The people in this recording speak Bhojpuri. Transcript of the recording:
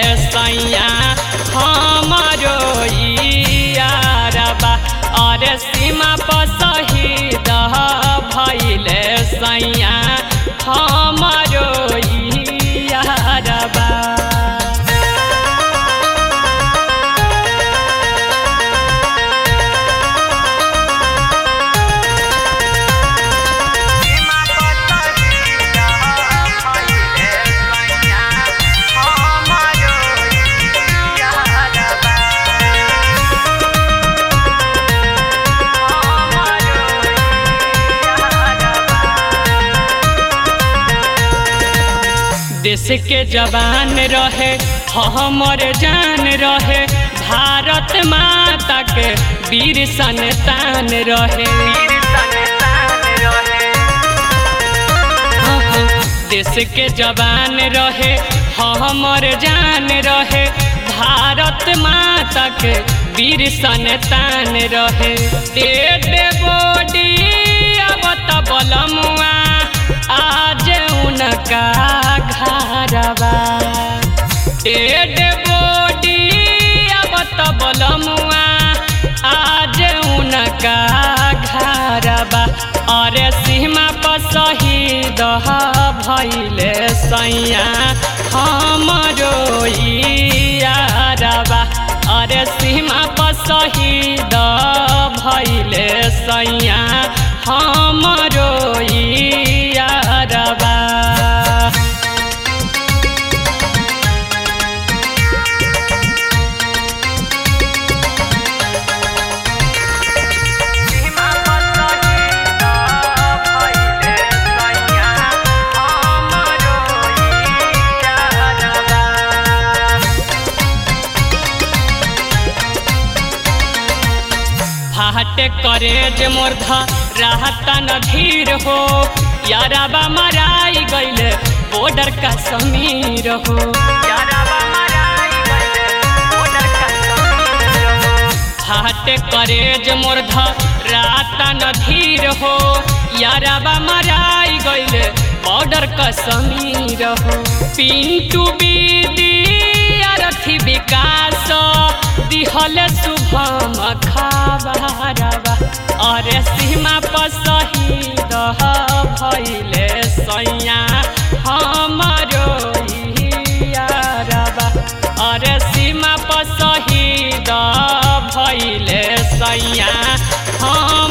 सैया हमारो यारबा और सीमा पर शहीद भैले सैया हमारो यारबा सीमा पर शहीद भइले सैया हमारो यारबा हमारो यारबा देश के जवान रहे हमर जान रहे भारत माता के वीर संतान रहे वीर संतान रहे देश के जवान रहे हमर जान रहे भारत माता के वीर संतान रहे डेड बॉडी अब त बलमुआ आज उनका घरवा डेड बॉडी अब त बलमुआ आज उनका घरबा अरे सीमा पर शहीद भैले सैया हमरो यारबा अरे सीमा पर शहीद भैले सैया हमरो यारबा सीमा पर शहीद भइले सैया हमारो यारबा फाट करेज मोर्धा रहता न धीर हो याराबा मराई गईले बॉर्डर का समीर हो यारबा मराई गइले बॉर्डर का समीर हो फाट करेज मोर्धा रहता न धीर हो याराबा मराई गईले बॉर्डर का समीर हो पिंटू बीदी अरथी विकास दिहल शुभम खबरवा अरे सीमा पर शहीद भैले सैया हमारो यारबा अरे सीमा पर शहीद भैले सैया हम